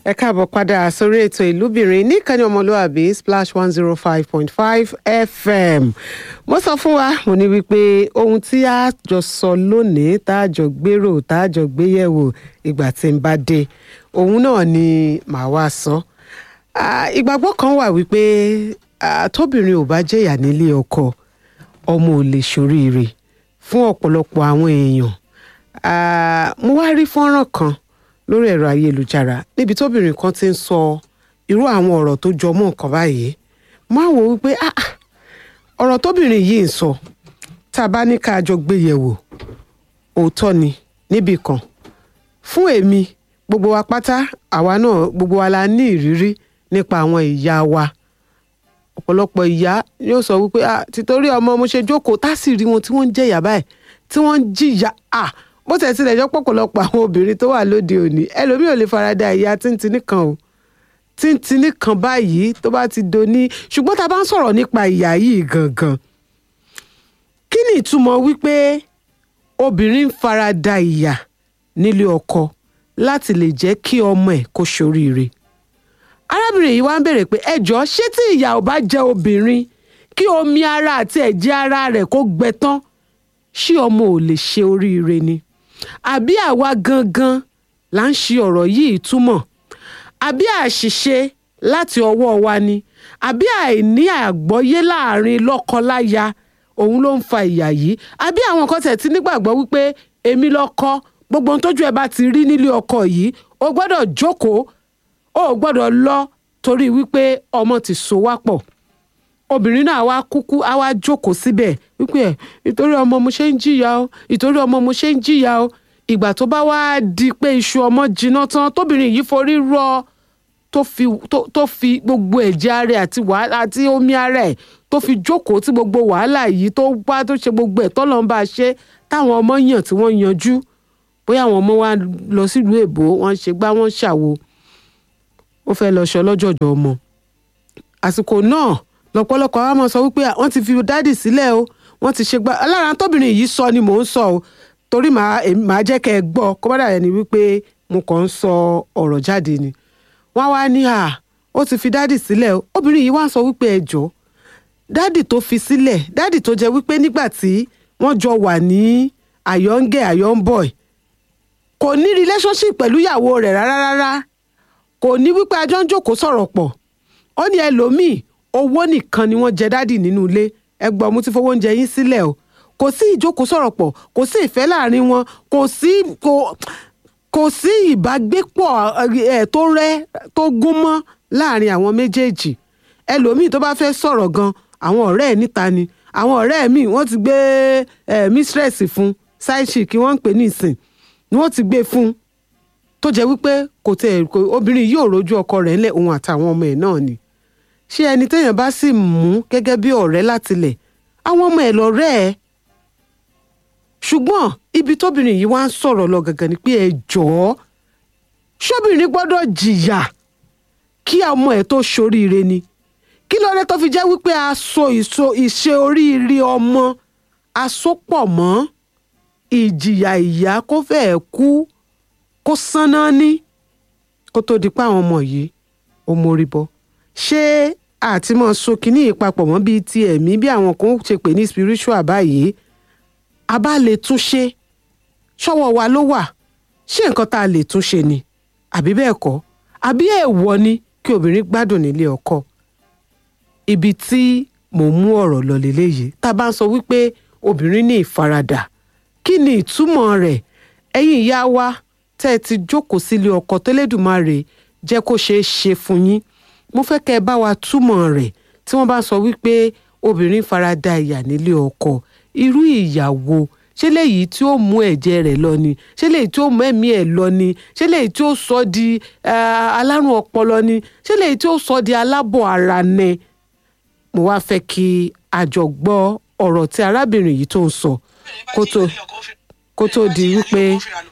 ẹ káàbọ̀ padà sórí ètò ìlúbìnrin níkànnì ọmọlúwàbí splash one zero five point five fm mo sọ fún wa mo ní wípé ohun tí a jọ sọ lónìí tá a jọ gbèrò tá a jọ gbéyẹ̀wò ìgbà tí ń bá dé òun náà ni màá wá sọ Ah, ìgbàgbọ́ kan wà wípé ah, tóbìnrin ò bá jẹ̀yà nílé ọkọ ọmọ ò lè ṣoríire fún ọ̀pọ̀lọpọ̀ àwọn èèyàn Ah, mo wá rí fọ́nrán kan lórí ẹ̀rọ ayélujára níbi tóbìnrin kan ti ń sọ irú àwọn ọ̀rọ̀ tó jọ mọ́ nǹkan báyìí mo á wò wípé ah, ah, ọ̀rọ̀ tóbìnrin yìí ń sọ tá a bá ní ká jọ gbé yẹ̀wò òótọ́ ni níbì kan fún èmi gbogbo wa pátá àwa náà gbogbo wa la ní ìrírí nípa àwọn ìyá wa ọ̀pọ̀lọpọ̀ ìyá yóò sọ wípé ah títorí ọmọ mo ṣe jókòó tá sì rí wọn tí wọ́n ń jẹ̀yà báyìí tí wọ́n ń jìyà ah bó tẹ̀ tilẹ̀ jọ pọ̀pọ̀lọpọ̀ àwọn obìnrin tó wà lóde òní ẹlòmíì ò lè farada ìyá tíntìní kan o tíntìní kan báyìí tó bá ti doni ṣùgbọ́n tá a bá ń sọ̀rọ̀ nípa ìyá yìí gangan kí ni ìtumọ̀ wípé obìnrin ń farada ìyà nílé ọkọ láti lè jẹ́ kí ọmọ ẹ̀ kó ṣoríire arábìnrin yìí wá ń béèrè pé ẹjọ́ ṣé tí ìyà ò bá jẹ obìnrin kí omi ara àti ẹ̀jẹ̀ ara rẹ̀ kó gbẹ tán ṣé ọmọ ò lè ṣe oríire ni àbí àwa gangan là ń ṣe ọ̀rọ̀ yìí túmọ̀ àbí àṣìṣe láti ọwọ́ wa ni àbí àìní àgbọ́yé láàrin lọ́kọ-láya òun ló ń fa ìyà yìí àbí àwọn kan tẹ̀ tí nígbàgbọ́ wípé èmi lọ́kọ gbogbo ohun tójú ẹ bá ti rí nílé ọkọ yìí o gbọ́dọ̀ jókòó o ò gbọ́dọ̀ lọ torí wípé ọmọ ti so wá pọ̀ obìnrin náà wá kúkú á wá jókòó síbẹ̀ wípé ẹ̀ ìtorí ọmọ mo ṣe ń jìyà o ìtorí ọmọ mo ṣe ń jìyà o ìgbà tó bá wá di pé iṣu ọmọ jiná tán tóbìnrin yìí forí rọ tó fi tó tó fi gbogbo ẹ̀jẹ̀ ara ẹ̀ àti wàhálà àti omi ara ẹ̀ tó fi jókòó tí gbogbo wàhálà yìí tó wá tó ṣe gbogbo ẹ̀ tọ́lọ́ ń bá a ṣe táwọn ọmọ yàn tí wọ́n yanjú bóyá àwọn ọmọ wa lọ sílùú èbó wọ́n ṣe gbá wọ́n ṣàwo ó fẹ́ lọ ṣọ lọ́jọ́jọ́ ọmọ àsìkò náà lọ́pọ̀lọpọ̀ àwọn ọmọ sọ wípé wọ́n ti fi dádì sílẹ̀ o wọ́n ti ṣe gbá alára tóbìnrin yìí sọ ni mò ń sọ o torí màá èmi- màá jẹ́ kẹ́ ẹ gbọ́ kó bá dàrẹ́ ni wípé mo kàn ń sọ ọ̀rọ̀ jáde ni wọ́n wá ní à ó ti fi dádì sílẹ̀ o obìnrin yìí wá sọ wípé ẹ jọ̀ọ́ dádì tó fi sílẹ̀ dádì tó jẹ́ wípé nígbà tí wọ́n jọ wà ní àyọ̀ǹgẹ̀ àyọ̀ǹbọ̀ì kò ní relationship pẹ̀lú ìyàwó rẹ̀ rárá rárá kò ní wípé a jọ ń jókòó sọ̀rọ̀ pọ̀ ó ní ẹlòmíì owó nìkan ni wọ́n jẹ dádì nínú ilé ẹgbọ́n mo ti fowó oúnjẹ yín sílẹ̀ o kò sí ìjókòó sọ̀rọ̀ pọ̀ kò sí ìfẹ́ láàrin wọn kò sí kò kò sí ìbágbépọ̀ ẹ̀ tó rẹ́ tó gún mọ́ láàrin àwọn méjèèjì ẹlòmíì tó bá fẹ́ sọ̀rọ̀ gan àwọn ọ̀rẹ́ ẹ̀ níta ni àwọn ọ̀rẹ́ ẹ̀ míì wọ́n ti gbé ẹ̀ mistress fún side chick wọ́n ń pè ní ìsìn ni wọ́n ti gbé fún tó jẹ́ wípé kò tẹ̀ kò obìnrin yóò rojú ọkọ rẹ̀ ńlẹ̀ òun àtàwọn ọmọ ẹ̀ náà ni ṣé ẹni téèyàn bá sì mú gẹ́gẹ́ bí ọ̀rẹ́ látilẹ̀ àwọn ọmọ ẹ̀ lọ́rẹ́ ẹ̀ ṣùgbọ́n ibi tóbìnrin yìí wá ń sọ̀rọ̀ lọ gàngàn ni pé ẹ jọ̀ọ́ ṣóbìnrin gbọ́dọ̀ jìyà kí ọmọ ẹ̀ tó ṣoríire ni kí ló dé tó fi jẹ́ wípé a so ìso ìṣe oríire ọmọ a so pọ̀ mọ́ ìjìyà ìyá kó fẹ́ẹ̀ kú kó sánná ní kó tó di pé àwọn ọmọ yìí ó mórí bọ́ ṣé àti mọ́ so kínní yìí papọ̀ mọ́ bíi ti ẹ̀mí bí àwọn kan ṣe pè ní spiritual báyìí a bá lè tún ṣe ṣọ́wọ́ wa ló wà ṣé nǹkan tá a lè tún ṣe ni àbí bẹ́ẹ̀ kọ́ àbí èèwọ̀ ni kí obìnrin gbádùn nílé ọkọ ibi tí mò ń mú ọ̀rọ̀ lọ lélẹ́yìí tá a bá ń sọ wípé obìnrin ní ìfaradà kí ni ìtumọ̀ rẹ̀ ẹ̀yin ìyá wa tẹ́ ẹ ti jókòó sílé ọkọ tẹ́lẹ̀dùmarè jẹ́ kó ṣeé ṣe fún yín mo fẹ́ kẹ́ ẹ bá wa túmọ̀ rẹ̀ tí wọ́n bá sọ wípé obìnrin farada ìyà nílé ọkọ irú ìyàwó ṣé léyìí tí ó mú ẹ̀jẹ̀ rẹ̀ lọ ni ṣé léyìí tí ó mú ẹ̀mí ẹ̀ lọ ni ṣé léyìí tí ó sọ di eh, alárùn ọpọlọ ni ṣé léyìí tí ó sọ di alábọ̀ ara ni mo wá fẹ́ kí a jọ gbọ́ ọ̀rọ̀ tí arábìnrin yìí tó ń sọ kó tó kó tó di wípé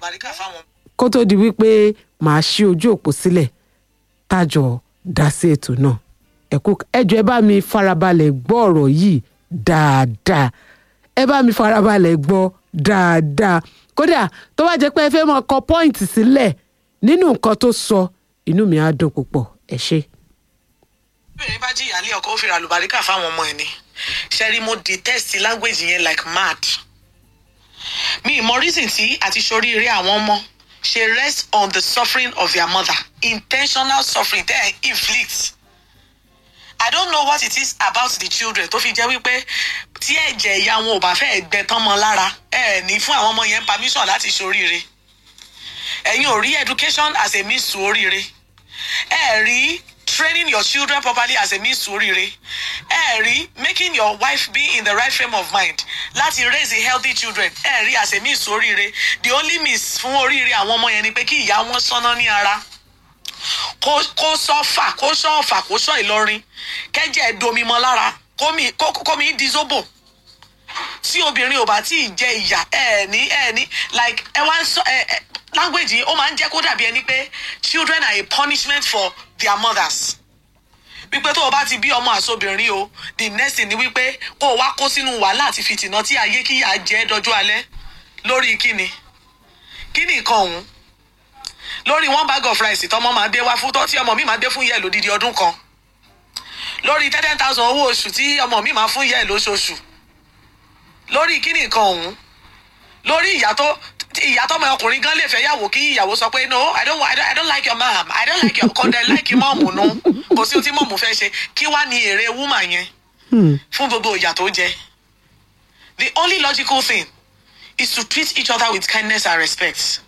kó tó di wípé màá ṣí ojú òpó sílẹ̀ tájọ dá sí ètò náà ẹ̀kú ẹjọ́ ẹ bá mi farabalẹ̀ gbọ́ ọ̀rọ̀ yìí dáadáa ẹ bá mi farabalẹ̀ gbọ́ dáadáa kódà tó bá jẹ́ pé ẹ fẹ́ máa kọ pọ́ìntì sílẹ̀ nínú nǹkan tó sọ inú mi á dùn púpọ̀ ẹ ṣé. obìnrin bá jìyà lé ọkọ ó fi ra àlùbáríkà fáwọn ọmọ ẹ ni ṣẹ́rí mo detest language yẹn like mad mi ìmọ̀ reason tí àti ṣoríire àwọn ọmọ ṣe rest on the suffering of their mother intentional suffering tẹ́ ẹ̀ inflict I don't know what it is about the children tó fi jẹ́ wípé tí ẹ̀jẹ̀ ìyá wọn ò bá fẹ́ gbẹ tán mọ́ lára ẹ ní fún àwọn ọmọ yẹn permission láti ṣoríire ẹ̀yin ò rí education as a means to oríire ẹ rí training your children properly as a means to oríire ẹ rí making your wife be in the right frame of mind láti raise a healthy children ẹ rí as a means to oríire the only means fún oríire àwọn ọmọ yẹn ni pé kí ìyá wọn sọ́nà ní ara kó kó sọ́fà kó sọ́ọ̀fà kó sọ́ ìlọrin kẹ́jẹ́ domimọ́ lára kómi kó kómi di zobo tí obìnrin ò bá tí ì jẹ ìyà ẹ ní ẹ ní like ẹ wá ń sọ ẹ ẹ language yìí ó máa ń jẹ́ kó dàbí ẹni pé children are a punishment for their mothers wípé tó o bá ti bí ọmọ àsobìnrin o the next thing ni wípé kó o wá kó sínú wàhálà àti fìtìnà tí ayé kíyà jẹ́ dọjú alẹ́ lórí kíni kíni nǹkan ọ̀hún lórí one bag of rice tọmọ máa gbé wá fún tọ́ tí ọmọ mi máa gbé fún yẹ lódidi ọdún kan lórí ten ten thousand owó oṣù tí ọmọ mi máa fún yẹ lóṣooṣù lórí kíni nǹkan ọ̀hún lórí ìyá tó ìyá tọmọ ọkùnrin gan lè fẹ́ yàwó kí ìyàwó sọ pé no i don't, I don't, I don't like your mom i don't like your kọ́ndẹ̀ like mọ́ọ̀mù nu kò sí ohun tí mọ́ọ̀mù fẹ́ ṣe kí wá ní èrè woman yẹn fún gbogbo ìyà tó jẹ the only logical thing is to treat each other with kindness and respect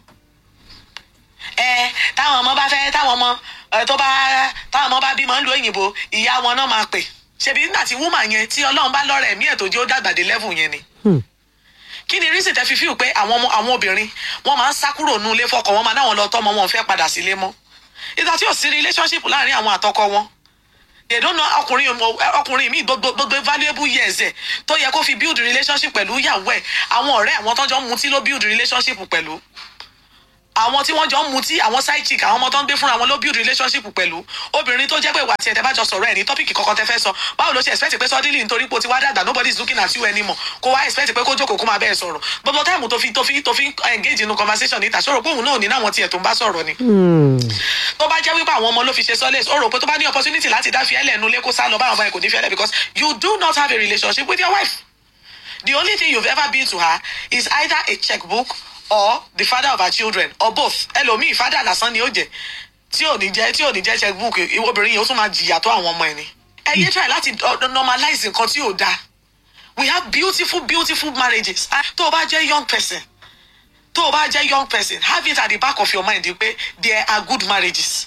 ẹ táwọn ọmọ bá fẹ́ táwọn ọmọ ẹ, tó bá táwọn ọmọ bá bímọ ń lu òyìnbó ìyá wọn náà máa pè ṣebí nígbà tí woman yẹn tí ọlọ́run bá lọ́rẹ̀ ẹ̀mí ẹ̀ tó jẹ́ ó dàgbà dé level yẹn ni kí ni reason tẹ fi fíw pé àwọn ọmọ àwọn obìnrin wọn máa ń sá kúrò nínú ilé fọkọ wọn máa náwọn lọ tọmọ wọn ò fẹ́ padà sílé mọ́ ìgbà tí ò sí relationship láàrin àwọn àtọkọ wọn they don't know ọkùnrin ọkùnrin mi gbogbo gbogbo valuable years ẹ tó yẹ kó fi build relationship pẹ̀lú ìyàwó ẹ̀ àwọn ọ̀rẹ́ àwọn tó jọ ń mutí ló build relationship pẹ̀lú àwọn tí wọ́n jọ ń mutí àwọn side chick àwọn ọmọ tó ń gbé fúnra wọn ló build relationship pẹ̀lú obìnrin tó jẹ́ pé ìwà tiẹ̀ tẹ́ bá jọ sọ̀rọ̀ ẹ̀ ní tọ́pìkì kankan tẹ́ fẹ́ sọ báwo ló ṣe expect pé suddenly nítorí pé o ti wá dàgbà nobody is looking at you anymore kó wá expect pé kó jókòó kó máa bẹ́ẹ̀ sọ̀rọ̀ gbogbo táìmù tó fi tó fi tó fi engage in conversation níta ṣòro pé òun náà ní náwọn tiẹ̀ tó ń bá sọ̀rọ̀ ni tó bá jẹ́ wípé àwọn ọmọ ló fi ṣe sọ́lẹ̀ ó rò pé tó bá ní opportunity láti dá fiẹ́lẹ̀ nu lé kó sá lọ báwọn ọmọ ẹ̀ kò ní fiẹ́lẹ̀ because you do not have a relationship with your wife the only thing you've ever been to her is either a checkbook or the father of her children or both ẹlòmíì father lásán ni ó jẹ tí ò ní jẹ tí ò ní jẹ checkbook ìwọ obìnrin yẹn ó tún máa jìyà tó àwọn ọmọ ẹ ni ẹ yé try láti uh, normalize nǹkan tí ò dáa we have beautiful beautiful marriages Ah, tó o bá jẹ́ young person tó o bá jẹ́ young person have it at the back of your mind pé there are good marriages.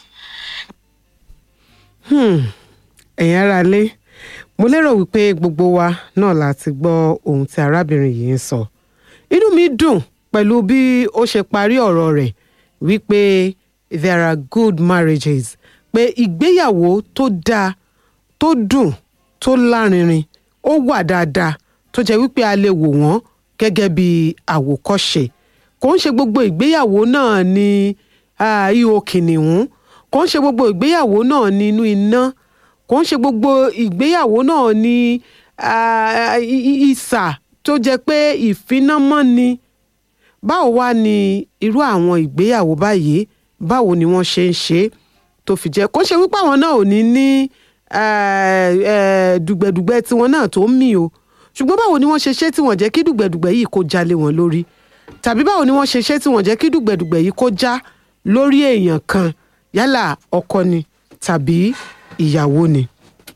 ẹ̀yin ará lé mo lérò wípé gbogbo wa náà la ti gbọ́ ohun tí arábìnrin yìí ń sọ inú mi dùn pẹ̀lú bí ó ṣe parí ọ̀rọ̀ rẹ̀ wípé there are good marriages pé ìgbéyàwó tó dáa tó dùn tó lárinrin ó wà dáadáa tó jẹ́ wípé a lè wò wọ́n gẹ́gẹ́ bí àwòkọ́ṣe kò ń ṣe gbogbo ìgbéyàwó náà ní ah, ihò kìnìún kò ń ṣe gbogbo ìgbéyàwó náà ní inú iná kò ń ṣe gbogbo ìgbéyàwó náà ní ah, i- i- ìsà tó jẹ́ pé ìfinámọ́ ni báwo wá ni irú àwọn ìgbéyàwó báyìí báwo ni wọ́n ṣe ń ṣe é tó fi jẹ́ kó ṣe wípé àwọn náà ò ní ní eh, eh, dùgbẹ̀dùgbẹ̀ tiwọn náà tó ń mì o ṣùgbọ́n báwo ni wọ́n ṣe ṣe tí wọ́n jẹ́ kí dùgbẹ̀dùgbẹ̀ yìí kó jalè wọn lórí tàbí báwo ni wọ́n ṣe ṣe tí wọ́n jẹ́ kí dùgbẹ̀dùgbẹ̀ yìí kó já lórí èèyàn kan yálà ọkọ ni tàbí ìyàwó ni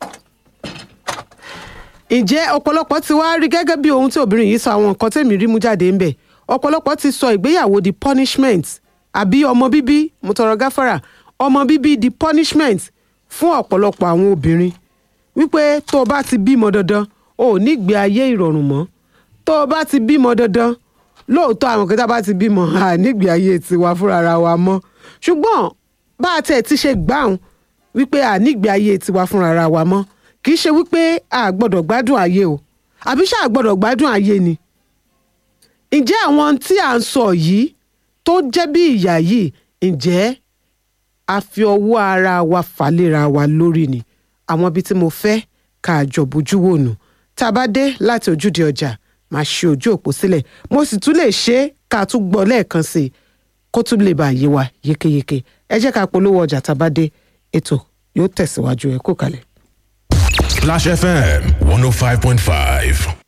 ǹjẹ́ ọ̀pọ̀lọpọ̀ ti wá rí gẹ́gẹ́ bí ohun tí obìnrin yìí sọ àwọn nǹkan tẹ̀mí rí mú jáde ńbẹ̀ ọ̀pọ̀lọpọ̀ ti sọ ìgbéyàwó di punishment àbí ọmọ bíbí mo tọrọ gáfárà ọmọ bíbí di punishment fún ọ̀pọ̀lọpọ̀ àwọn obìnrin wípé tó o bá ti bímọ dandan o ò ní gbé ayé ìrọ̀rùn mọ́ tó o bá ti bímọ dandan lóòótọ́ àwọn kẹta bá ti bímọ à nígbé ayé tiwa fúnra wa mọ́ ṣùgbọ́n bá a tẹ̀ ti ṣe gbáhùn wípé à nígbé ayé tiwa fúnra wa mọ́ kì í ṣe wípé a gbọ́dọ̀ gbádùn ayé o àbí ṣáà gbọ́dọ̀ gbádùn ayé ni ǹjẹ́ àwọn tí à ń sọ yìí tó jẹ́ bí ìyà yìí ǹjẹ́ a fi ọwọ́ ara wa fàlera wa lórí ni àwọn ibi tí mo fẹ́ ká jọ bójú wò nù tá a bá dé láti ojúde ọjà máa ṣe ojú òpó sílẹ̀ mo sì tún lè ṣe é ká tún gbọ́ lẹ́ẹ̀kan sí i kó tún lè bá yé wa yékéyéké ẹ jẹ́ ká polówó ọjà tá a bá dé ètò yóò tẹ̀síwájú ẹ kó kalẹ̀. Splash FM 105.5.